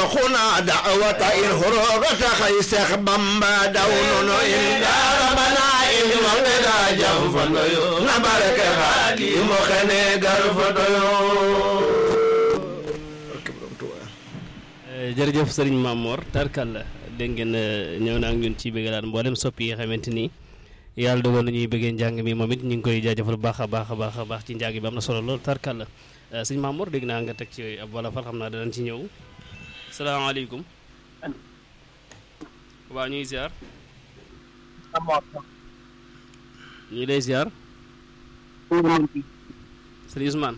شيخنا دعوة الهروغة خي شيخ بامبا دون إلا ربنا إن وقنا جنفنيو نبارك خالي مخني غرفتيو jërëjëf sëriñ Mamor tarkal la dégg ngeen ñëw na ak ñun ci bëggalaat mboolem soppi yi nga xamante ni yàlla dogal na ñuy bëggee njàng mi moom it ñu ngi koy jaajëfal bu baax a baax a baax a baax ci njàng bi am na solo lool tarkal la sëriñ Mamor dégg naa nga teg ci ab wala fal xam naa danañ ci ñëw salaamaaleykum waaw ñuy ziar ñu ngi lay ziar sëriñ Ousmane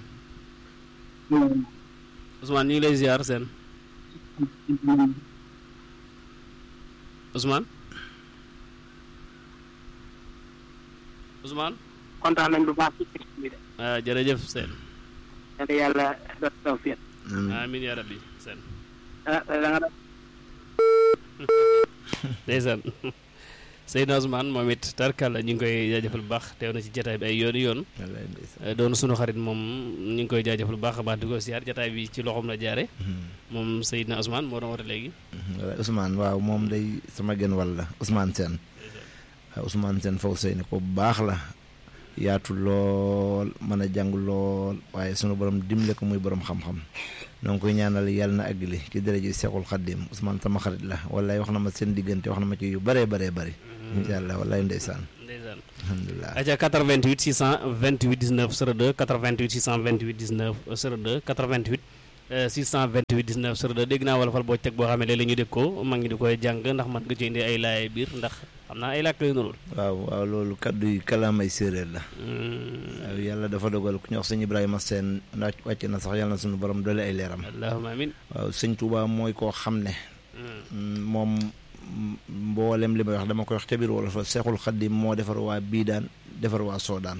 Ousmane ñu ngi lay ziar seen Ousmane Ousmane kontaan nañ bu baax ci texte bi de. ah jërëjëf seen yàlla yàlla def tawfiq. amin ya rabbi seen ah da nga def. ndeysaan Seydina Ousmane moom it tarkal ñu ngi koy jaajëfal bu baax teew na ci jataay bi ay yooni yoon doon sunu xarit moom ñu ngi koy jaajëfal bu baax a baax di ko siyaar jataay bi ci loxoom la jaare moom Seydina Ousmane moo doon woote léegi waaw Ousmane waaw moom day sama genn wàll la Ousmane Sène waaw Ousmane Sène faw sëy ni ko bu baax la yaatu lool mën a jàng lool waaye sunu borom dimbale ko muy borom xam-xam noo ngi koy ñaanal yàlla na àggali ci dërëji Seexul Xaddim Ousmane sama xarit la wallaay wax na ma seen diggante wax na ma ci yu bëree bëree bëri incha allah wallaay ndeysaan ndeysaan alhamdulilah aca 88 628 19 02 88 628 19 02 88 628 19 02 dégg naa wala fal boo teg boo xam ne léeg-léeg ñu dégg ko mag ñi di koy jàng ndax man nga ci indi ay laaye biir ndax xam naa ay làkk lay nurul waaw waaw loolu kaddu yi kalaamay séeréer la waaw yàlla dafa dogal ku ñu wax sëñ Ibrahima Sène ndax wàcc na sax yàlla na suñu borom doole ay leeram allahumma amin waaw sëñ Touba mooy koo xam ne moom mboolem li may wax dama koy wax ca biir wala fa Seexul Xaddim moo defar waa Biidaan defar waa Soodaan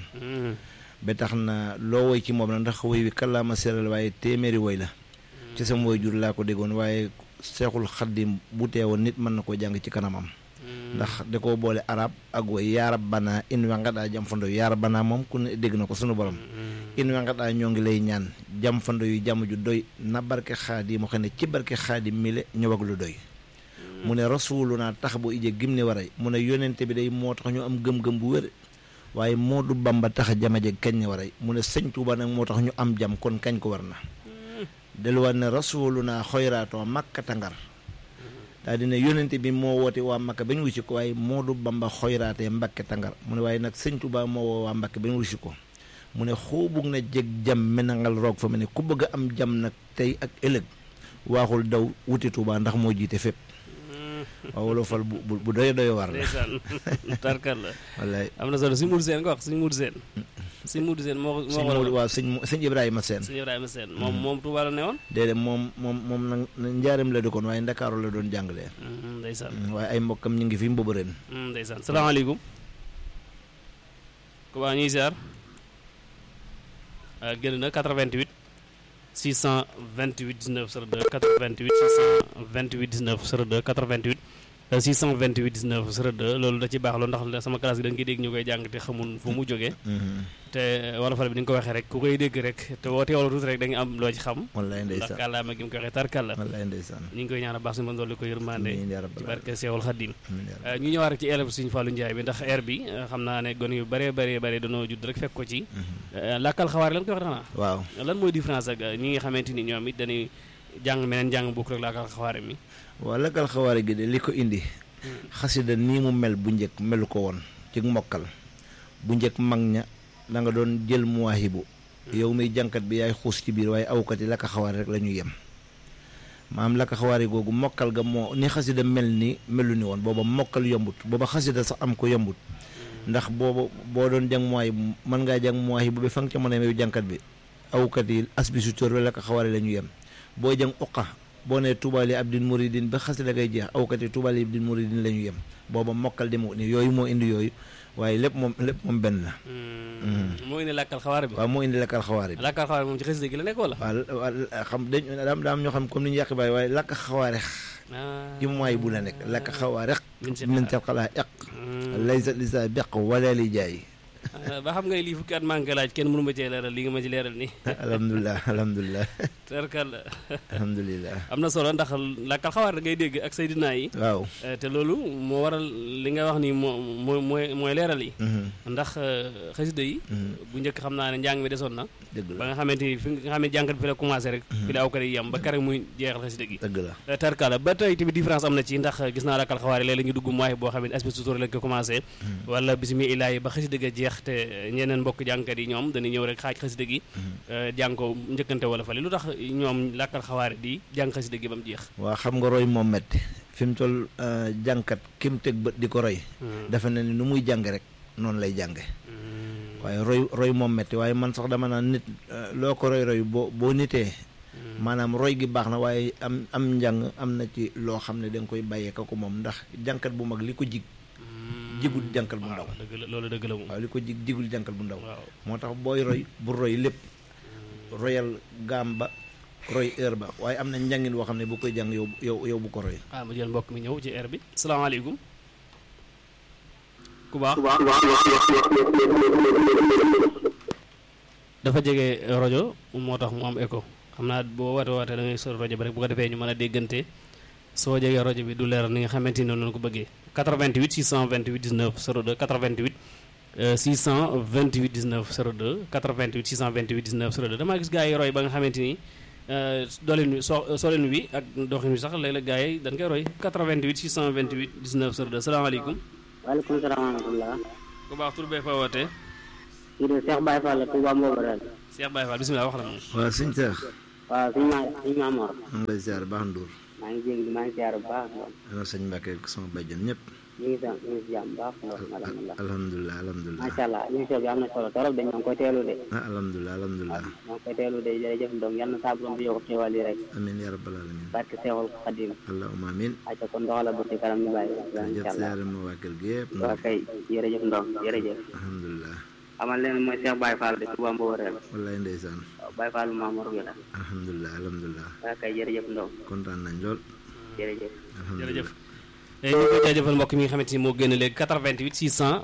ba tax na loo woy ci moom la ndax woy wi kalaama séeréer waaye téeméeri woy la ci sama woy jur laa ko déggoon waaye Seexul Xaddim bu teewoon nit mën na koo jàng ci kanamam ndax da koo boole arab ak woy yaarab banaa in wa nga daa jam fando yaarab banaa moom ku ne dégg na ko sunu borom in wa nga daa ñoo ngi lay ñaan jam fando yu jàmm ju doy na barke xaadi mu xam ne ci barke xaadi mile ñëw ak lu doy mu ne rasulu naa tax bu ije gim ni waray mu ne yonente bi day moo tax ñu am gëm-gëm bu wér waaye moo du bamba tax jamaje kañ ni waray mu ne sëñ Tuuba nag moo tax ñu am jam kon kañ ko war na delluwaat ne rasulu naa xoyraatoo makkata ngar daal dina yonente bi moo woote waa Makka ba ñu wusi ko waaye Moodu Bamba xoyraatee Mbakke tangar mu ne waaye nag sëñ Tuubaa moo woo waa Mbakke ba ñu wusi ko mu ne xoobug na jeg jam menangal roog fa mu ne ku bëgg a am jam nag tey ak ëllëg waaxul daw wuti Tuubaa ndax moo jiite fépp waaw wala fal bu bu bu doy doy war la ndeysaan tarkal la wallaay am na solo si Moudou Sène nga wax si Moudou Sène si Moudou Sène moo sëñ moo Moodu waaw sëñ sëñ Ibrahima Sène sëñ Ibrahima Sène moom moom Touba la ne woon déedéet moom moom moom nag njaaram la dëkkoon waaye Ndakaaru la doon jàngalee ndeysaan waaye ay mbokkam ñu ngi fi mbobu ren ndeysaan salaamaaleykum ku baax ñuy ziar génn na 88 628 19 02 88 628 19 02 88 628 19 02 loolu da ci baax loolu ndax sama classe gi da nga koy dégg ñu koy jàng te xamul fu mu jógee te wala fal bi ni nga ko waxee rek ku koy dégg rek te woo teewlu tuuti rek da nga am loo ci xam wallaay ndax ndeysaan kàllaama gi mu koy waxee tarkalla wallaay ndeysaan ñu ngi koy ñaan baax suñu mën dolli ko yërmande amiin yaa ci rabbal barke Seexul Xaddim aalamiin yaa rabbal ñu ñëwaat rek ci élève suñu Fallou Ndiaye bi ndax air bi xam naa ne gone yu bëree bëree bëri dañoo judd rek fekk ko ci làkkal xawaar lan koy wax xanaa waaw lan mooy différence ak ñi nga xamante ni ñoom it dañuy jàng meneen jàng bokk rek làkkal xawaare mi waaw lakkal xawaare gi de li ko indi xasida nii mu mel bu njëkk melu ko woon ci mokkal bu njëkk mag ña da nga doon jël muwaahibu yow muy jànkat bi yaay xuus ci biir waaye awkat yi lakka xawaare rek la ñu yem maam lakka xawaare googu mokkal ga moo ni xasida mel ni melu ni woon booba mokkal yombut booba xasida sax am ko yombut ndax booba boo doon jàng muwaahibu mën ngaa jàng muwaahibu ba fa nga ca mën a yow jànkat bi awkat yi asbi su tóor lakka xawaare la ñu yem boo jàng uqa boo nee tubaali abdin muridin ba xasida ngay jeex awkat yi tubaali abdin muridin la ñu yem booba mokkal demu ni yooyu moo indi yooyu waaye lépp moom lépp moom benn la moo indi làkkal xawaare bi waaw moo indi lakkal xawaare bi làkkal xawaare moom ci xasida gi la nekk wala waaw xam dañ daam daam ñoo xam comme ni ñu yàq bàyyi waaye lakk xawaare ci mooy bu la nekk lakk xawaare min seen xalaa eq laysa lisa beq wala li jaay ba xam ngay lii fukki at manqué laaj kenn mënu ma cee leeral li nga ma ci leeral nii alhamdulilah alhamdulilah tarkal alhamdulilah am na solo ndax làkkal xawaar da ngay dégg ak Seydina yi waaw Eh, te loolu moo waral li nga wax ni moo moo mooy mooy leeral yi ndax eh, xasida yi bu njëkk xam naa ne njàng mi desoon na dëgg ba la nga xamante ni fi nga xam ne jànkat bi fi la commencé rek fi la aw kat yi yem ba kare muy jeexal xasida gi dëgg la Eh, tarkala ba tey tamit différence am na ci ndax gis naa làkkal xawaar yi léeg-léeg ñu dugg mooy boo xam ne aspect sutur lañ ko commencé wala bisimilah yi ba xasida ga jeex te ñeneen mbokk jànkat yi ñoom dañuy ñëw rek xaaj xasida gi eh, jàng ko njëkkante wala fale lu tax ñoom làkkal xawaar di jàng xasida gi ba mu jeex waa xam nga roy moom metti fi mu toll jànkat ki mu teg bët di ko roy dafa ne ni nu muy jàng rek noonu lay jànge waaye roy roy moom metti waaye man sax dama naan nit eh, loo ko roy roy boo boo nitee maanaam roy gi baax na waaye am am njàng am na ci loo xam ne da nga koy bàyyee ka ko moom ndax jànkat bu mag li ko jig jigul jànkat bu ndaw waaw dëgg la loolu dëgg la moom waaw li ko jig jigul jànkat bu ndaw waaw moo tax booy roy bu roy lépp royal gaam ba roy heure ba waaye am na njàngin woo xam ne bu koy jàng yow yow yow bu ko roy ah ma jël mbokk mi ñëw ci air bi salaamaaleykum ku baax dafa jege rajo moo tax mu am écho xam naa boo woote woote da ngay sori rajo bi rek bu ko defee ñu mën a déggante soo jegee rajo bi du leer ni nga xamante ni noonu la ko bëggee 88 628 19 02 88 euh, 628 19 02 88 628 19 02 damaa gis gars yi roy ba nga xamante ni euh, doolin wi so solin wi ak doxin wi sax léeg-léeg gars yi dañ koy roy 88 628 19 02 salaamaaleykum waaleykum salaam wa rahmatulah. ku baax tur bee fa wootee kii de Cheikh Baye Fall la Touba Mbobérel. Cheikh Baye Fall bisimilah wax la moom waaw suñ seex waaw suñu ma suñu maamoor. maa ngi lay ziar baax nduur maa ngi jégalu maa ngi ziar bu baax. ana sëñ Mbàkke ak sama bàjjan ñëpp ñu ngi sant ñu ngi si jàmm bu baax. alhamdulilah alhamdulilah alhamdulilah macha allah émission bi am na solo torop dañ ñoo ngi koy teelu de. ah alhamdulilah alhamdulilah ñoo ngi koy teelu de jërëjëf Ndong yal na saa borom bi yokk xéwal yi rek. amin ya rabbal alamin barke Seexul Xadim. allahumma amin ayca kon doxala ba ci kanam ñu bàyyi. jërëjëf incha allah ziare ma waa kër gi yëpp waaw kay jërëjëf Ndong jërëjëf. alhamdulilah xamal leen mooy Cheikh Baye Fall de Touba Mbobérel. wallaay ndeysaan waaw Baye Fall maamoor bi la. alhamdulilah alhamdulilah waaw kay jërëjëf Ndong kontaan nañ lool jërëjëf. alhamdulilah jërëjëf ñu ngi koy jaajëfal mbokk mi nga xamante ni moo génn léegi 88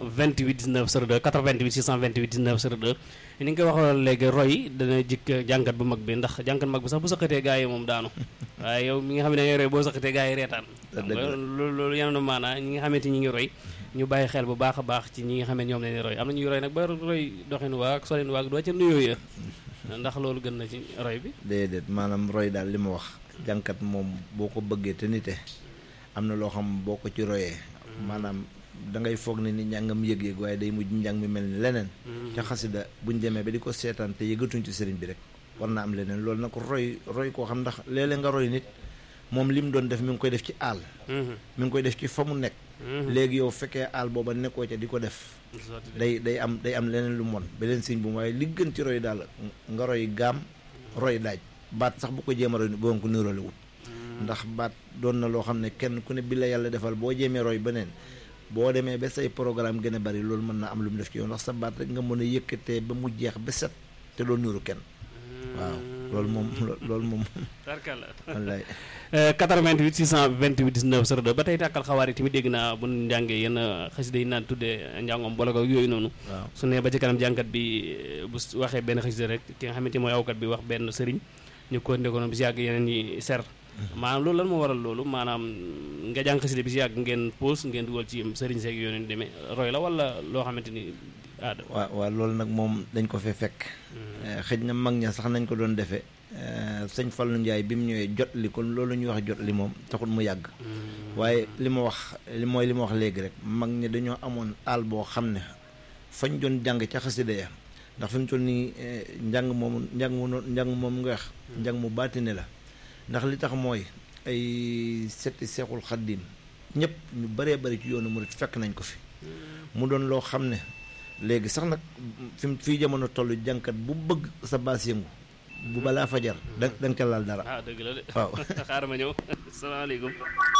628 19 02 88 628 19 02 ni nga koy waxoon léegi roy dana jikk jànkat bu mag bi ndax jànkat mag bi sax bu saqatee gaa yi moom daanu waaye yow mi nga xam ne dangay roy boo saqatee gaa yi reetaan xam nga loolu loolu yenoon maanaa ñi nga xamante ñi ngi roy ñu bàyyi xel bu baax a baax ci ñi nga xam ne ñoom leen roy am na ñuy roy nag ba roy doxin waag solin waag doo ca nuyoo ya ndax loolu gën na ci roy bi déedéet maanaam roy daal li ma wax jànkat moom boo ko bëggee te nite am na loo xam boo ko ci royee maanaam da ngay foog ne ni njàngam yëg-yëg waaye day mujj njàng mi mel ni leneen ca xasida buñ demee ba di ko seetaan te yëgatuñ ci sëriñ bi rek war naa am leneen loolu nag roy roy koo xam ndax léeg-léeg nga roy nit moom li mu doon def mi ngi koy def ci àll mi ngi koy def ci fa mu nekk léegi yow fekkee àll booba nekkoo ca di ko def day day am day am leneen lu mon beneen siñ bu mu waaye li gën ci roy daal nga roy gaam roy daaj baat sax bu ko jéem a roy boo ko niroole wut ndax baat doon na loo xam ne kenn ku ne bi la yàlla defal boo jéemee roy beneen boo demee ba say programme gën a bari loolu mën naa am lu mu def ci yow ndax sa baat rek nga mën a yëkkatee ba mu jeex ba set te doo niru kenn waaw loolu moom loolu moom tarkala wallaay 88 628 19 02 ba tey tàkkal xawaar yi tamit dégg naa bu ñu njàngee yenn xasida yi naan tuddee njàngoom boole ko yooyu noonu waaw su ne ba ci kanam jànkat bi bu waxee benn xasida rek ki nga xamante mooy awkat bi wax benn sëriñ ñu ko ndeko noonu bi si yàgg yeneen ñi ser maanaam loolu lan moo waral loolu maanaam nga jàng xasida bi si yàgg ngeen pause ngeen dugal ci sëriñ seeg yoonu ni demee roy la wala loo xamante ni aada waaw waaw loolu nag moom dañ ko fee fekk xëj na mag ña sax nañ ko doon defee sëñ Fallou Ndiaye bi mu ñëwee jot li kon loolu ñuy wax jot li moom taxul mu yàgg waaye li ma wax li mooy li ma wax léegi rek mag ñi dañoo amoon àll boo xam ne fañ doon jàng ca xasida ya ndax fi mu toll nii njàng moomu njàng mu njàng moom nga wax njàng mu baatine la ndax li tax mooy ay setti seexul xaddim ñëpp ñu bëree bëri ci yoonu murit fekk nañ ko fi mu doon loo xam ne léegi sax nag fi mu fii jamono toll jànkat bu bëgg sa baas yëngu bu balaa fajar da da nga ca laal dara ah dëgg la de waaw xaaral ma ñëw salaamaaleykum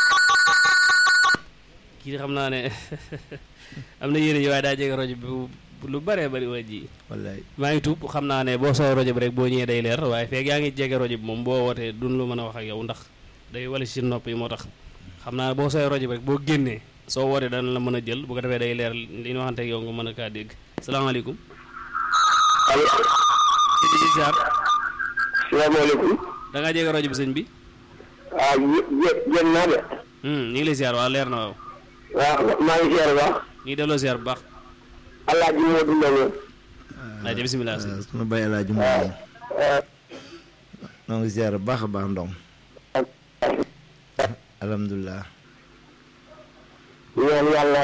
kii di xam naa ne am na yéene yi waaye daa jege rajo bi bu lu bëree bëri waa ji wallaay maa ngi tuub xam naa ne boo soo rajo bi rek boo ñëwee day leer waaye feeg yaa ngi jege rajo bi moom boo wootee duñ lu mën a wax ak yow ndax day wala si nopp yi moo tax xam naa ne boo sooy rajo bi rek boo génnee soo wootee dana la mën a jël bu ko defee day leer li ñu waxante ak yow nga mën a kaa dégg salaamaaleykum allo sëñ bi ziar salaamaaleykum da ngaa jege rajo bi sëñ bi waaw jë jën naa de Hmm, ñu ngi lay ziar waaw leer na waaw waaw maa ngi ziar baax ñu ngi delloo ziar bu baax alaaji moo dundal rajo bisimilah sëñ sunu bay alaaji moom noo ngi ziar bu baax a baax ndong alhamdulilah ñaan yàlla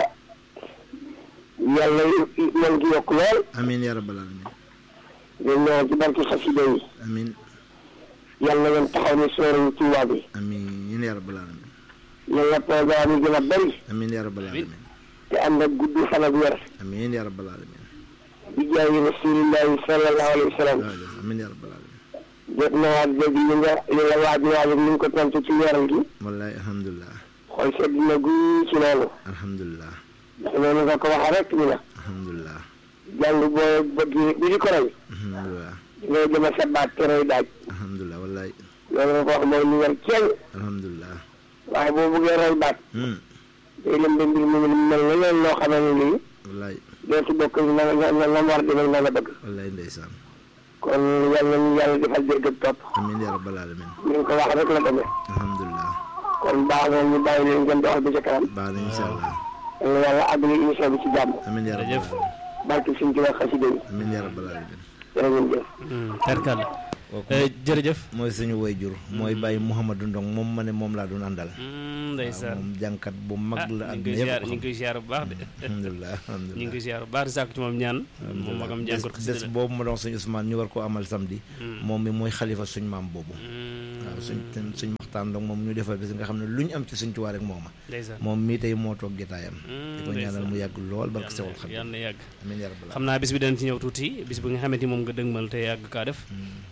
yàlla man gi yokk lool amin ya rabbal alamin ñu ñaan ci barki xasida yi amin yàlla ngeen taxaw ni sóorañu Tuubaa bi amin ya rabbal alamin yàlla programme yi gën a bëri amin ya rabbal alamin te ànd ak gudd fan ak wér amin ya rabbal alamin bi jaayi rasulillahi sallallahu alayhi wa sallam amin ya rabbal alamin jot na waat dégg li nga li nga waaj waaj ni nga ko tontu ci weeral gi wallahi alhamdulilah xool sedd na guy ci loolu alhamdulilah ndax noonu nga ko waxee rek ni la alhamdulilah jàng boo bëgg bi di ko roy alhamdulilah ngay jëm a sa baat te roy daaj alhamdulilah wallahi loolu nga ko wax mooy lu wér ceeñ alhamdulilah waaye boo bëggee roy baat hmm day lëm de mbir mi mel na leen loo xam ne lii wallahi dootu bokk na na na na war di nag na la bëgg wallahi ndeysaan kon yàlla ñu yàlla defal dégg ak topp amin ya rabbal alamin ni nga ko wax rek la demee alhamdulilah kon baax na ñu bàyyi leen ngeen doxal bi ca kanam baax na incha allah yàlla yàlla àggali émission bi ci jàmm amin ya rabbal Jërëjëf. alamin barke suñ ci wax xasida yi amin ya rabbal alamin jërë ngeen jëf tarkalla kooku jërëjëf mooy suñu wayjur mooy bàyyi Mouhamadou Ndong moom ma ne moom laa doon àndal Hmm, ndeysaan moom jànkat bu mag ah la ñu ak ngi koy ñëpp ziar ko ñu ngi koy ziar bu baax de alhamdulilah ñu ngi alhamdulilah koy ziar bu baax di sàkku ci moom ñaan moom magam bés jàngat bés xasida la boobu ma doon suñu Ousmane ñu war koo amal samedi moom mi mooy xalifa suñ maam boobu Hmm, waaw suñ suñ maxtaan donc moom ñu defal bés nga xam ne lu ñu am ci suñ tuwaa rek mooma ndeysaan moom mii tey moo toog jotaayam Hmm, di ko ñaanal mu yàgg lool barke yàlla sewul xam yàlla na yàgg amiin yaa rabbal xam naa bis bi danañ ci ñëw tuuti bis bi nga xamante ni moom nga dëgmal te yàgg kaa def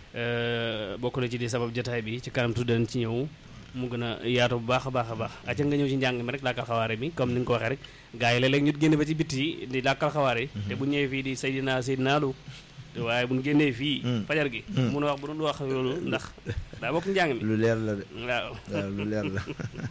Euh, bokk na ci di sabab jotaay bi ci kanam tuuti danañ ci ñëw mu gën a yaatu bu baax a baax a baax acca nga ñëw ci njàng mi rek làkkal xawaare mi comme ni nga ko waxee rek gars yi léeg-léeg ñu génn ba ci bitti yi di làkkal xawaare yi te bu ñëwee fii di Seydina Seydina Lu waaye bu ñu génnee fii fajar gi mun a wax bu doon wax loolu ndax daa bokk njàng mi lu leer la de waaw waaw lu leer la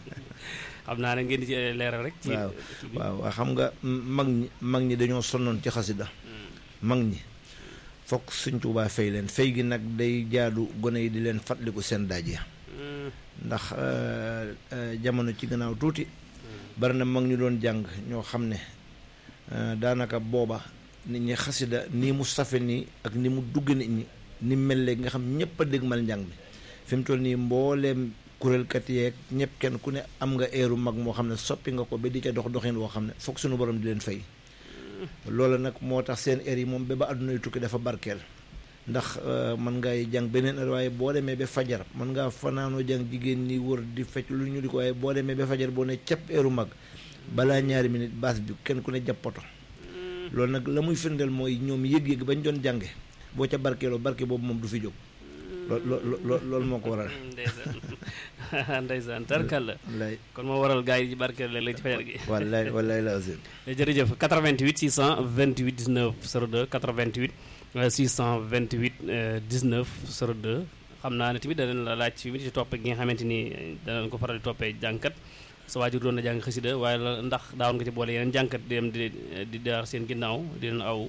xam naa ne ngeen di ci leeral rek ci waaw ci bi. waaw waaw xam nga mag ñi mag ñi dañoo sonnoon ci xasida mag ñi fokk suñ Tuubaa fay leen fay gi nag day jaadu gone yi di leen fàttaliku seen daaj ya Hmm, ndax euh, euh, jamono ci gannaaw tuuti bari na mag ñu doon jàng ñoo xam ne euh, daanaka booba nit ñi xasida nii mu safe nii ak ni mu dugg nit ñi ni mu mel léegi nga xam ñëpp a dégmal njàng mi fi mu toll nii mbooleem kuréelkat yeeg ñëpp kenn ku ne am nga eeru mag moo xam ne soppi nga ko ba di ca dox doxin woo xam ne foog suñu borom di leen fay loolu nag moo tax seen eer yi moom ba ba àdduna yu tukki dafa barkeel ndax mën ngay jàng beneen heure waaye boo demee ba fajar mën ngaa fanaanoo jàng jigéen ñi wër di fecc lu ñu di ko waaye boo demee ba fajar boo ne capp eeru mag balaa ñaari minute baas bi kenn ku ne jàppoto loolu nag la muy firndeel mooy ñoom yëg-yëg bañ doon jànge boo ca barkeeloo barke boobu moom du fi jóg loo loo loolu moo ko waral ndeysaan ndeysaan tarkal la wallaay kon moo waral gars yi ci barkeel léeg-léeg ci fajar gi wallaay wallaay la aussi jërëjëf 88 628 19 02 88 euh, 628 euh, 19 02 xam naa ne tamit danañ la laaj fi mu ci topp gi nga xamante ni danañ ko faral di toppee jànkat sa waajur doon na jàng xasida waaye la ndax daawoon nga ci boole yeneen jànkat di dem di di daar seen ginnaaw di leen aw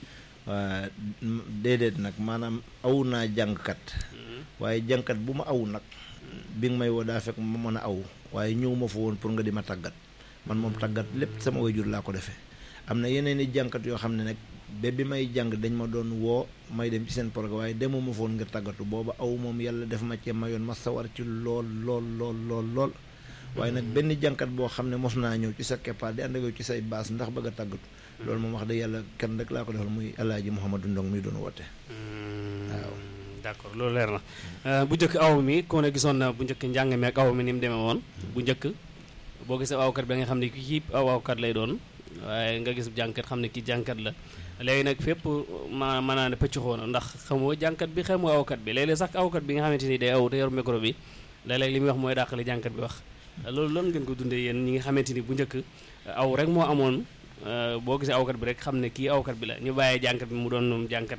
waa déedéet nag maanaam aw naa jàngkat waaye jàngkat bu ma aw nag bi nga may woo daa fekk ma mën a aw waaye ñëw ma fa woon pour nga di ma tàggat man moom tàggat lépp sama waajur laa ko defee am na yeneen i jàngkat yoo xam ne nag ba bi may jàng dañ ma doon woo may dem ci seen programme waaye demuma fa woon ngir tàggatu booba aw moom yàlla def ma cee mayoon ma sawar ci lool lool lool lool lool waaye nag benn jànkat boo xam ne mos naa ñëw ci sa keppaar di ànd ak yow ci say baas ndax bëgg a tàggatu loolu moom wax dëgg yàlla kenn rek laa ko defal muy alaaji Mouhamadou Ndong muy doon woote waaw d'accord loolu leer na bu njëkk aw mi ku ne gisoon na bu njëkk njàng mi ak aw mi ni mu demee woon bu njëkk boo gisee awkat bi da nga xam ne kii aw awkat lay doon waaye nga gis jànkat xam ne kii jànkat la léegi nag fépp ma mën naa ne pëcc xoona ndax xamoo jànkat bi xamoo awkat bi léeg-léeg sax awkat bi nga xamante ni day aw te yor micro bi léeg-léeg li muy wax mooy dàqale jànkat bi wax loolu loolu ngeen ko dundee yéen ñi nga xamante ni bu njëkk aw rek moo amoon boo gisee awkat bi rek xam ne kii awkat bi la ñu bàyyee jànkat bi mu doon moom jànkat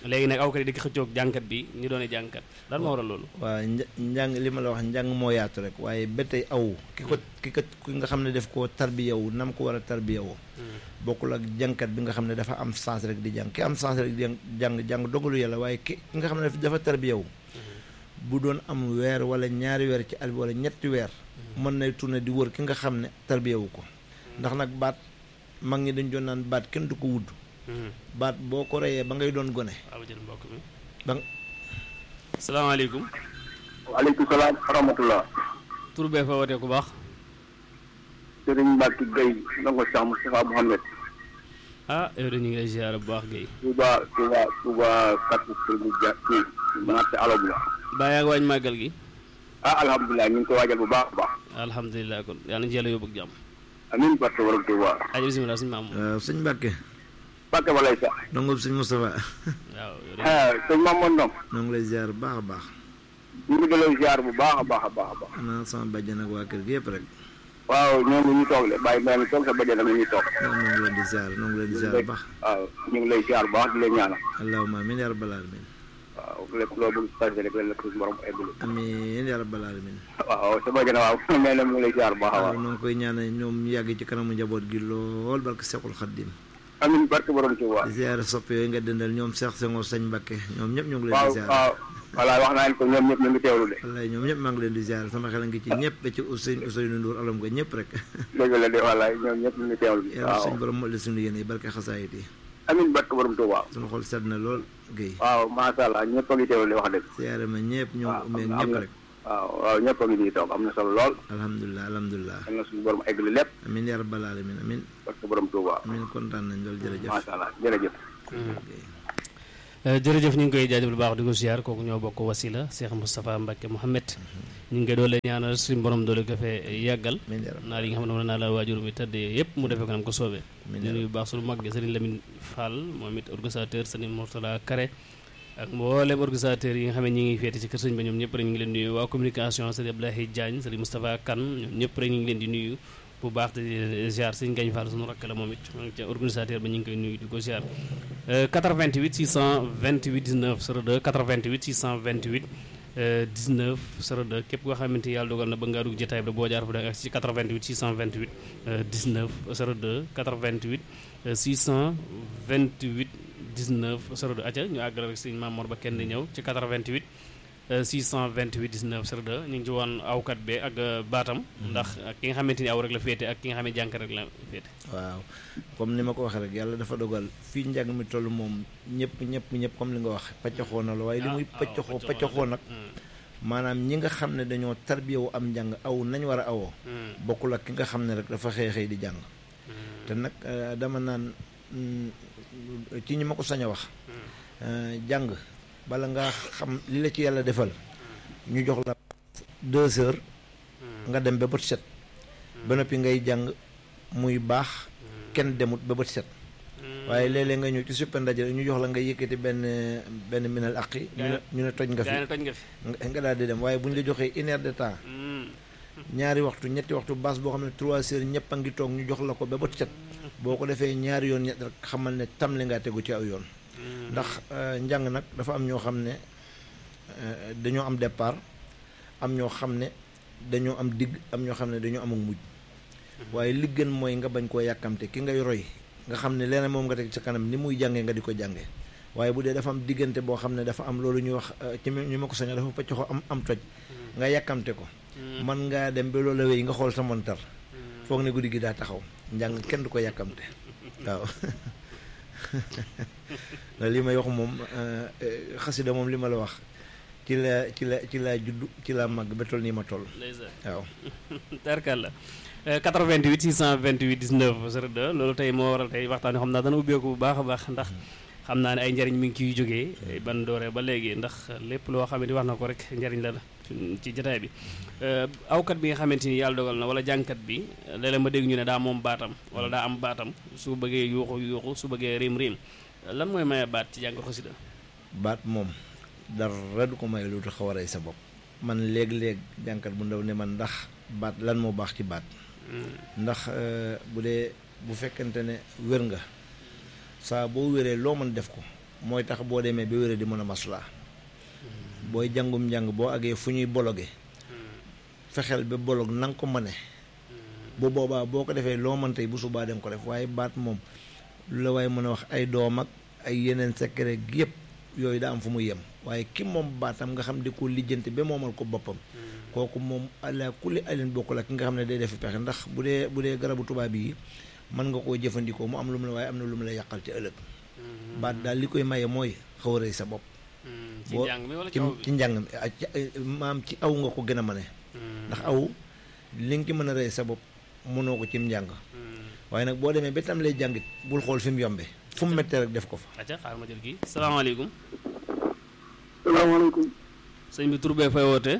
léegi nag awkat yi di ko xëccoog jànkat bi ñu doone jànkat lan moo waral loolu waa nja- njàng li ma la wax njàng moo yaatu rek waaye ba tey aw ki ko ki ko ki nga xam ne def koo tarbiyawu nam ko war a tarbiyawu bokkul ak jànkat bi nga xam ne dafa am sens rek di jàng ki am sens rek di jàng jàng dogalu yàlla waaye ki ki nga xam ne dafa tarbiyawu bu doon am weer wala ñaari weer ci at bi wala ñetti weer mën nay tourné di wër ki nga xam ne tarbiyawu ko ndax nag baat mag ñi dañ doon naan baat kenn du ko wudd baat boo ko reyee ba ngay doon gone waaw jël mbokk mi ba salaamaaleykum waaleykum salaam wa rahmatullah tur bee fa wootee ku baax Sëriñ Mbacke Gueye ndongo Cheikh Moustapha Mohamed ah yow de ñu ngi lay ziar bu baax Guèye Touba Touba Touba kàttu Sëriñ Dia kii marché alo bi la baa yaa ngi waaj màggal gi ah alhamdulilah ñu ngi koy waajal bu baax a baax alhamdulilah kon yàlla na ci yàlla yóbbu ak jàmm amiin barke waram Touba aja bisimilah suñu maam waaw sëñ Mbàkke Mbacke walay sax dongoob sëñ Moustapha waaw yow de ah sëñ Mamadou Ndong noo ngi lay ziar bu baax a baax ñu ngi dalay ziar bu baax a baax a baax a baax ana sama bàjjan ak waa kër gi yëpp rek waaw ñoo ngi ñu toog de bàyyi mbay mi toog sa bëjee dama ñuy toog waaw noo ngi leen di ziar noo ngi leen di ziar bu baax waaw ñu ngi lay ziar bu baax di la ñaanal allahumma amiin yaa rabbal alamin waaw lépp loo bëgg passé rek la suñu borom eggul amiin yaa rabbal alamin waaw sa bëjee na waaw mais nag mu ngi lay ziar bu baax a waaw waaw noo ngi koy ñaanal ñoom ñu yàgg ci kanamu njaboot gi lool barke Seexul Xaddim amiin barke borom Touba di ziar sopp yooyu nga dëndal ñoom Seex Senghor Sëñ Mbàkke ñoom ñëpp ñu ngi leen waaw di ziar waaw voilà wax naa leen ko ñoom ñëpp ñu ngi teewlu de wallaay ñoom ñëpp maa ngi leen di ziar sama xel a ngi ci ñëpp ba ci Ousseynou Ousseynou Ndour alam nga ñëpp rek dëgg la de wallaay ñoom ñëpp ñu ngi teewlu yàlla waaw suñu borom moo la suñu yéene barke xasaayit yi amiin barke borom Touba suñu xol sedd na lool Guèye waaw macha allah ñëpp a ngi teewlu de wax dëgg ziare ma ñëpp ñoom waaw umeeg am ñëpp na rek waaw waaw ñëpp a ngi nii toog am na solo lool alhamdulilah alhamdulilah am na suñu borom eggali lépp amin yaa rabbal alamin amin barke borom Touba amin kontaan nañ loolu jërëjëf macha allah jërëjëf jërëjëf ñu ngi koy jaajëfal bu baax di ko ziar kooku ñoo bokk wasila Cheikh Moustapha Mbacke Mohamed ñu ngi koy doole ñaanal suñu borom doole ko fee yàggal amin yaa rabbal naa li nga xam ne moom naa la waajur mi tëddee yëpp mu defee ko nam ko soobee Amiin di nuyu bu baax suñu mag gi Serigne Lamine Fall moom it organisateur Serigne Mourtala Kare ak mboolem organisateur yi nga xam ne ñi ngi féete ci kër sëñ ba ñoom ñëpp rek ñu ngi leen di nuyu waa communication Serigne Abdoulaye Diagne Serigne Moustapha Kane ñoom ñëpp rek ñu ngi leen di nuyu bu baax di ziar Serigne Gagne Fall suñu rakk la moom it moom ca organisateur ba ñu ngi koy nuyu di ko ziar 88 628 19 02 88 628 19 02 képp koo xamante ni yàlla dogal na ba ngaa dugg jotaay bi boo jaar fa da ak ci 88 628 19 02 88 628 19 02 acca ñu àggale rek sëñ Mamour ba kenn di ñëw ci 88 628 19 02 ñu ngi ci woon awkat be ak baatam ndax ak ki nga xamante ni aw rek la féete ak ki nga xam ne jànk rek la féete waaw comme ni ma ko waxee rek yàlla dafa dogal fii njàng mi toll moom ñëpp ñëpp ñëpp comme li nga wax paccaxoo na la waaye li muy paccaxoo paccaxoo nag maanaam ñi nga xam ne dañoo tarbiyawu am njàng aw nañ war a awoo bokkul ak ki nga xam ne rek dafa xëy xëy di jàng te nag dama naan ci ñi ma ko sañ a wax jàng bala nga xam li la ci yàlla defal ñu jox la deux heures nga dem ba bët set ba noppi ngay jàng muy baax kenn demut ba bët set waaye léeg-léeg nga ñëw ci suppe ndaje ñu jox la nga yëkkati benn benn minal aqi ñu ne ñu ne toj nga fi toj nga fi nga daal di dem waaye bu ñu la joxee une heure de temps ñaari waxtu ñetti waxtu baas boo xam ne trois heures ñëpp a ngi toog ñu jox la ko ba bët set boo ko defee ñaari yoon ñett rek xamal ne tam li ngaa tegu ci aw yoon ndax njàng nag dafa am ñoo xam ne dañoo am départ am ñoo xam ne dañoo am digg am ñoo xam ne dañoo am ak mujj waaye li gën mooy nga bañ koo yàkkamte ki ngay roy nga xam ne leneen moom nga teg sa kanam ni muy jàngee nga di ko jànge waaye bu dee dafa am diggante boo xam ne dafa am loolu ñuy wax ci ñu ma ko sañoo dafa pëcc am am toj nga yàkkamte ko man ngaa dem ba loolu wéy nga xool sa montar foog ne guddi gi daa taxaw njàng kenn du ko yàkkamte waaw la li may wax moom xasida moom li ma la wax ci la ci la ci laa judd ci laa màgg ba toll nii ma toll waaw tarkal la 88 628 19 02 loolu tey moo waral tey waxtaan yoo xam naa dana ubbeeku bu baax a baax ndax xam naa ne ay njariñ mi ngi ciy jógee ban dooree ba léegi ndax lépp loo xamante ni wax na ko rek njariñ la ci jotaay bi awkat bi nga xamante ni yàlla dogal na wala jàngkat bi léeg-léeg ma dégg ñu ne daa moom baatam wala daa am baatam su bëggee yuuxu yuuxu su bëggee riim riim lan mooy maye baat ci jàng xasida baat moom dara du ko may lu xaw a rey sa bopp man léeg-léeg jàngkat bu ndaw ne man ndax baat lan moo baax ci baat ndax bu dee bu fekkente ne wér nga saa boo wéree loo mën def ko mooy tax boo demee ba wéra di mën a maslaa booy jàngum njàng boo agee fu ñuy bologe fexeel ba bolog na nga ko mëne bu boobaa boo ko defee loo mën tey bu subaa dem ko def waaye baat moom lu la waaye mën a wax ay doom ak ay yeneen secret yëpp yooyu daa am fu mu yem waaye ki moom baatam nga xam di ko lijjanti ba moomal ko boppam kooku moom ala kulli alin bokkul ak ki nga xam ne day def pexe ndax bu dee bu dee garabu tubaab yi mën nga koo jëfandikoo mu am lu mu la waaye am na lu mu la yàqal ci ëllëg baat daal li koy maye mooy xaw a rëy sa bopp ci boo njàng mi wala ci ci aw bi ci njàng mi ah, ci- eh, maam ci aw nga ko gën a mane ndax aw li nga ci mën a rëy sa bopp mënoo ko cim njàng waaye nag boo demee ba tam lay jàngit bul xool fi mu yombe fu mu méttee rek def ko fa acca xaaral ma jël kii salaamaaleykum salaamaaleykum sëñ bi tur bee fay wootee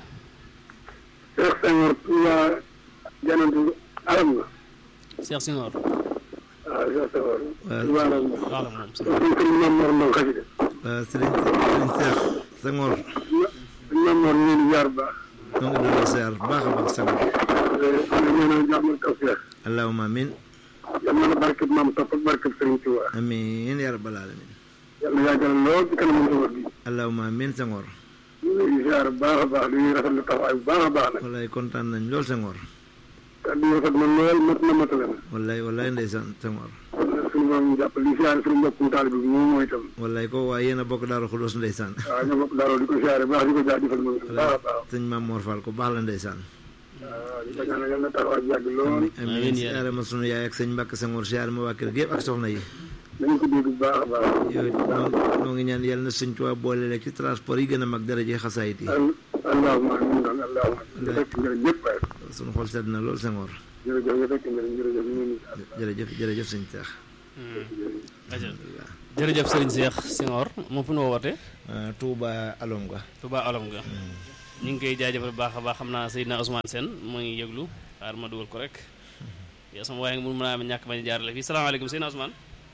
Cheikh Senghor Touba janantu alam nga Cheikh Sinor waaw Cheikh Senghor waaw. Touba alam nga wax la moom sëñ suñ sëñ Mame Mor Ndong xasida waaw sëriñ sëriñ Seex Senghor suñ Mame Mor ñu ngi jaar baax ñoo ngi doon seer baax a baax Senghor ne ñaanal jàmm ak tawfeex allahumma amin yal na la barkeb maam topp ak barkeb Sëriñ Touba amin ya rabbal alamin yal na yàggal lool ci kanam njaboot gi allahumma amin Senghor ñu ngi lay ziar bu baax a baax di rafetlu taxawaay bu baax a baax nag wallaay kontaan nañ lool Senghor kàddu yi rafet na lool mat na matale na wallaay wallaay ndeysaan Senghor kon nag suñu borom jàpp li ziar suñu mbokkum taalibe bi moom mooy itam wallaay ko waaye yéen a bokk daaru xulóos ndeysaan waaw ñoo bokk daaroo di ko ziare baax di ko jaajëfal moom itam baax a baax sëñ Maam Mor Fall ko baax la ndeysaan waaw di ko ñaanal yal na taxawaay bi yàgg lool amin Amiin yaa siyaare ma sunu yaay ak sëñ Mbàkke Senghor siyaare ma waa kër gi yëpp ak soxna yi nañu ko dégg bu baax a baax yow it noo noo ngi ñaan yàlla na sëñ Tuubaa boole la ci transport yi gën a mag daraje xasaayit yi al allahumma amiin doon allahumma amiin fekk njëriñ ñëpp waaye sunu xol sedd na lool Senghor jërëjëf nga fekk njëriñ jërëjëf ñu ngi nii jërëjëf jërëjëf sëñ Seex acca jërëjëf sëriñ Cheikh Sinor moom fu nu wootee Touba alom nga Touba Olom nga ñu ngi koy jaajëfal bu baax a baax xam naa Seydina Ousmane Sène moo ngi yëglu xaar ma dugal ko rek yow sama waaye mun mën a am ñàkk bañ a jaarale fii salaamaaleykum Seydina Ousmane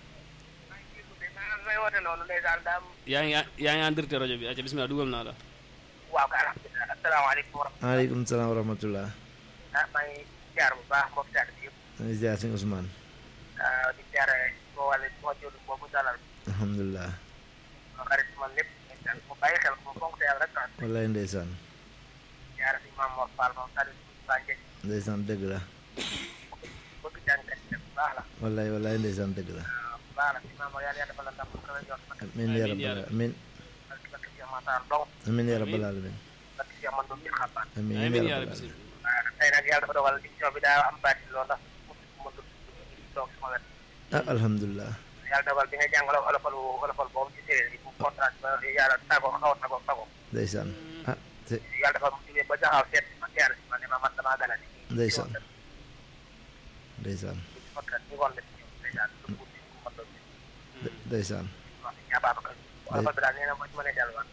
may woote noonu ndeysaan daam yaa ngi yaa ngi en directeur rajo bi acca bismillah dugal naa la waaw kay alhamdulilah asalaamaaleykum wa rahmatulah maaleykum salaam wa rahmatullah ah maa ngi jaar bu baax mbokk taal bi yëpp maa ngi ziar sëñ Ousmane ah di jaare boo wàlle moo jëlu boobu dalal alhamdulilah ma xarit man lépp ndeysaan mu bàyyi xel mu fonk te yàlla rek tax wallaay ndeysaan jaare si Maam Mor Fall moom tamit baa njëkk ndeysaan dëgg la bëgg jàngkat yi bu baax la wallaay wallaay ndeysaan dëgg la waaw bu baax la si Maam Mor yàlla yàlla defal la ndam bu kawe jot nag amin ya rabbal amin barki barki Cheikh Matar Ndong amin ya rabbal alamin barki Cheikh man doom ci xabaar amin amiin ya yaa rabbal rabbi alamin waaw tey nag yàlla dafa dogal émission bi daa am baati loolu ndax mu dugg toog sama wet ah alhamdulilah yàlla dogal bi nga jàngale olofal olofal boobu ci séeréer yi bu kontaan ba yàlla tàggoo xaw a tàggoo tàggoo ndeysaan ah te yàlla dafa mu jógee ba jaxaw seet ma teer si ma ne ma man damaa gana ni ndeysaan ndeysaan fakka ñu ngoon def ñëw ndeysaan lu ko ci ma doon de- ndeysaan wax ni ñaa baabakal olofal bi daal nee na ma ci mën a delluwaat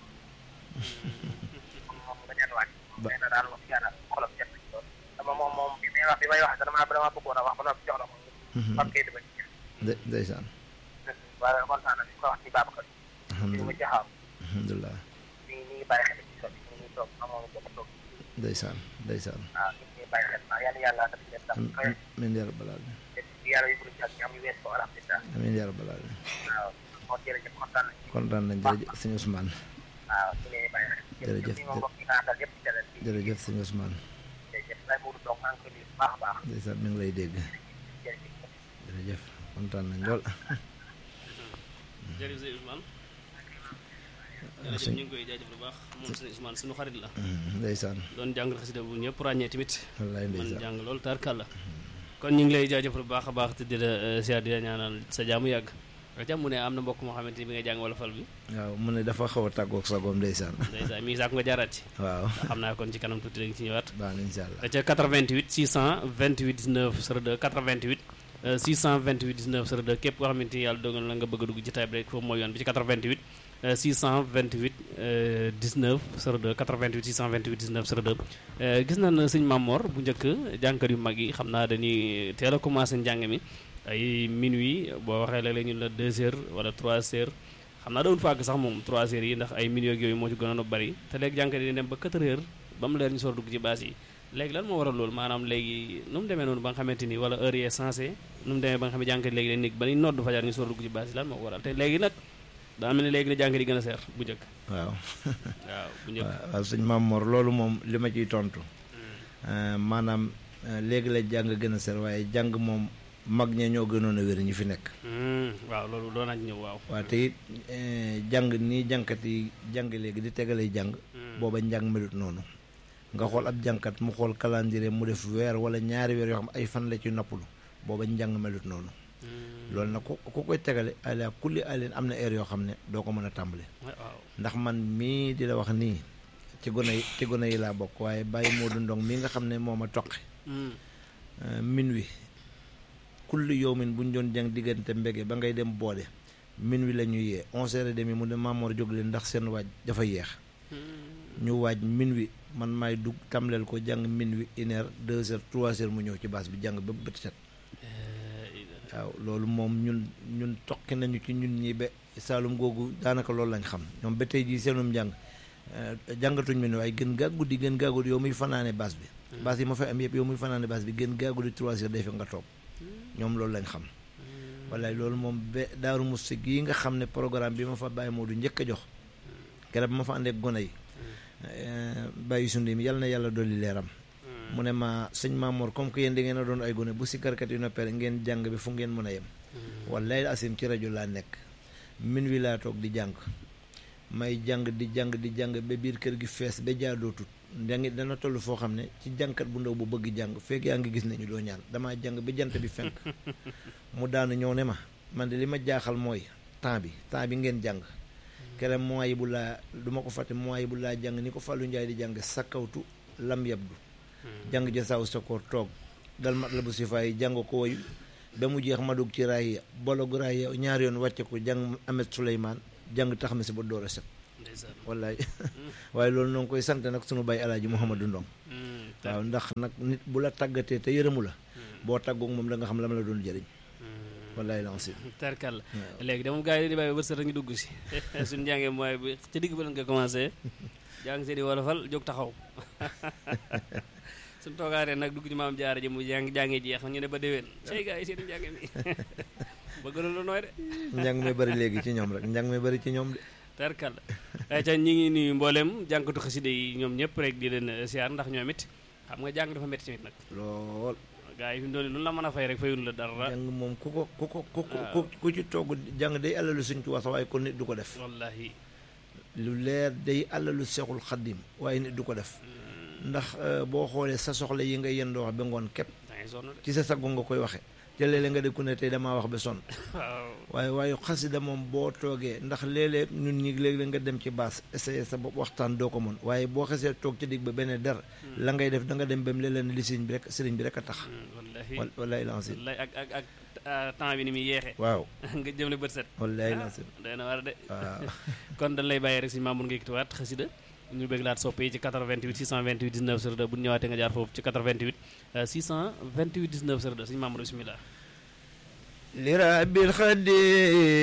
moom nga delluwaat Ba- nee na daal wax yàlla xolam seet nañ lool dama moom moom bi may wax bi may wax dama dama bëggoon a wax ba noppi jox la ko Mhm. parce que dama ci de ndeysaan waaye kontaan na ñu ko wax ci baabakal ñu ma alhamdulilah jaxaw alhamdulilah ñu ngi ñu ngi bàyyi xel ci sot ñu ngi toog amoon bokk toog ndeysaan ndeysaan waaw ñu ngi bàyyi xel waaw yàlla yàlla def leen tam kawe amin ya rabbal alamin te yàlla yóbbu ci ak am yu wees ko alhamdulilah amin ya rabbal alamin waaw moo jërëjëf kontaan nañ ci kontaan nañ jërëjëf sëñ Ousmane waaw ñu ngi bàyyi xel Jërëjëf. ñu moom mbokk yi nga àndal yëpp ci télé bi jërëjëf sëñ Ousmane jërëjëf lay Mourou Ndong maa ngi koy nuyu bu baax a baax ndeysaan mi ngi lay dégg jërëjëf jërëjëf kontaan nañ lool jërëjëf sëñ Ousmane Ah, jërëjëf sëñ- ñu ngi koy jaajëfal bu baax moom sëñ Ousmane suñu xarit la Mhm, ndeysaan doon jàng xasida bu ñëpp ràññee tamit wallaay man ndeysaan jàng loolu tarkalla kon ñu ngi lay jaajëfal bu baax a baax te di la siyaar di la ñaanal sa jaamu yàgg nga jàmm ne am na mbokk moo xamante ni bi nga jàng wala fal bi waaw mu ne dafa xaw a tàggoog sagoom ndeysaan ndeysaan mi ngi saako nga jaaraat ci waaw xam naa kon ci kanam tuuti dañ ci ñëwaat baax na incha allah ca 88 628 19 02 88 euh, 628 19 02 képp koo xamante ni yàlla dogal na nga bëgg a dugg ci tay bi rek foofu mooy yoon bi ci 88 euh, 628 euh, 19 02 88 628 19 02 Euh, gis nañ sëñ Mamor bu njëkk jànkat yu mag yi xam naa dañuy teel a commencé njàng mi ay minuit boo waxee léeg-léeg ñu la 2 heures wala 3 heures xam naa dawul fàgg sax moom 3 heures yi ndax ay minuit ak yooyu moo ci gënoon a bari te léegi jànkat yi dem ba 4 heures ba mu leer ñu soor dugg ci baas yi léegi lan moo waral loolu maanaam léegi nu mu demee noonu ba nga xamante ni wala heure yee sensé nu mu demee ba nga xam ne jànkat léegi dañ nekk ba ni nodd fajar ñu soor dugg ci baas yi lan moo ko waral te léegi nag daa mel ni léegi la jàng di gën a seer bu njëkk waaw waaw bu njëkk waaw waaw sëñ Maam Mor loolu moom li ma ciy tontu Euh, maanaam euh, léegi la jàng gën a ser waaye jàng moom mag ña ñoo gënoon a wér ñi fi nekk Hmm, waaw loolu doon nañ ñëw waaw waaw te it eh, jàng nii jànkat yi jàng léegi di tegalay jàng booba njàng melut noonu nga xool ab jànkat mu xool calendrier mu def weer wala ñaari weer yoo xam ay fan la ci noppalu booba njàng melut noonu loolu nag ku ku koy tegale ala kulli alin am na heure yoo xam ne doo ko mën a tàmbale waaw ndax man mii di la wax nii ci gone yi ci gone yi laa bokk waaye bàyyi Modou Ndong mii nga xam ne moo ma toqi Hmm, min wi kulli yowmin bu ñu doon jàng diggante mbege ba ngay dem boode min wi la ñuy yee onze heures et demi mu ne Maamoor jóg leen ndax seen waaj dafa yeex ñu waaj min wi man maay dugg tamleel ko jàng min wi une heure deux heures trois heures mu ñëw ci baas bi jàng ba bët set waaw loolu moom ñun ñun toqi nañu ci ñun ñi ba Saalum googu daanaka loolu lañ xam ñoom ba tey jii seenum njàng eh, jàngatuñ mi ne waaye gën gaa guddi gën gaa guddi yow muy fanaane baas bi baas yi ma fay am yëpp yow muy fanaane baas bi gën gaa guddi trois heures day fekk nga toog ñoom loolu lañ xam wallaay loolu moom ba daaru musti gii nga xam ne programme bi ma fa bàyyi moo du njëkk a jox keroog bi ma fa àndee ak gone yi bàyyi sundi mi yal na yàlla dolli leeram mu ne ma sëñ Maamoor comme que yéen da ngeen a doon ay gone bu si karkat yu noppee ngeen jàng bi fu ngeen mën a yem wallaay asim ci rajo laa nekk min wi laa toog di jàng may jàng di jàng di jàng ba biir kër gi fees ba jaadootut da ngi dana toll foo xam ne ci jàngkat bu ndaw bu bëgg jàng fekk yaa ngi gis nañu doo ñaan damaa jàng ba jant bi fenk mu daanu ñëw ne ma man de li ma jaaxal mooy temps bi temps bi ngeen jàng kere mois yi bu laa du ma ko fàtte mois yi bu laa jàng ni ko Fallou Ndiaye di jàng sakkawtu lam yabdu jàng ja saw sa ko toog dal mat la bu si faay jàng ko woyu ba mu jeex ma dugg ci raay ya bologu raay ya ñaari yoon wàcce ko jàng Amet Souleymane jàng tax ma si ba door a set ndeysaan wallaay waaye loolu noo ngi koy sant nag sunu baay alaaji Mouhamadou Ndong Hmm, waaw ndax nag nit bu la tàggatee te yërëmu la boo tàggoog moom da nga xam la ma la doon jëriñ hmm. wallaay lancé tarkal léegi dama gars yi di bàyyi ba bët ñu dugg si suñu njàngee mooy bi ci digg ba lañ ko commencé jàng seen i wolofal jóg taxaw suñ toogaaree nag dugg ci maam jaara ji mu jàng jàngee jeex ñu ne ba déwén say gars yi seen njàngee mi bëgg na lu nooy de njàng mi bari léegi ci ñoom rek njàng mi bari ci ñoom de tarkal ay ca ñi ngi nuyu mbooleem jànkatu xaside yi ñoom ñëpp rek di leen siyaar ndax ñoom it xam nga jàng dafa métti tamit nag lool gars yi fi mu doon lu la mën a fay rek fayul la dara jàng moom ku ko ku ko ku ko waaw. ku ku ci togg jàng day alalu suñ ci wax waaye kon nit du ko def wallahi lu leer day alalu seexul xaddim waaye nit du ko def ndax euh, boo xoolee sa soxla yi nga yendoo wax ba ngoon képp da ngay sonn de ci sa saggo nga koy waxe te léeg-léeg nga dégg ne tey damaa wax ba sonn waaw waaye waaye xasida moom boo toogee ndax léeg-léeg ñun ñi léeg-léeg nga dem ci baas essayer sa bopp waxtaan doo ko mën waaye boo xasee toog ci digg ba benn der la ngay def da nga dem ba mu léeg-léeg ne li sëriñ bi rek sëriñ bi rek a tax Hmm, wallahi wal wallaay lancé wallahi ak ak ak ah, temps bi ni muy yeexee waaw nga jëm le bët set wallaay lancé day na war de waaw kon dañ lay bàyyi rek si Mamour nga yëkkatiwaat xasida ñu bëgg laat soppe yi ci 88 628 19 02 bu ñu ñëwaatee nga jaar foofu ci 88 euh, 628 19 02 suñu Mamour bismillah li rabbil xaddi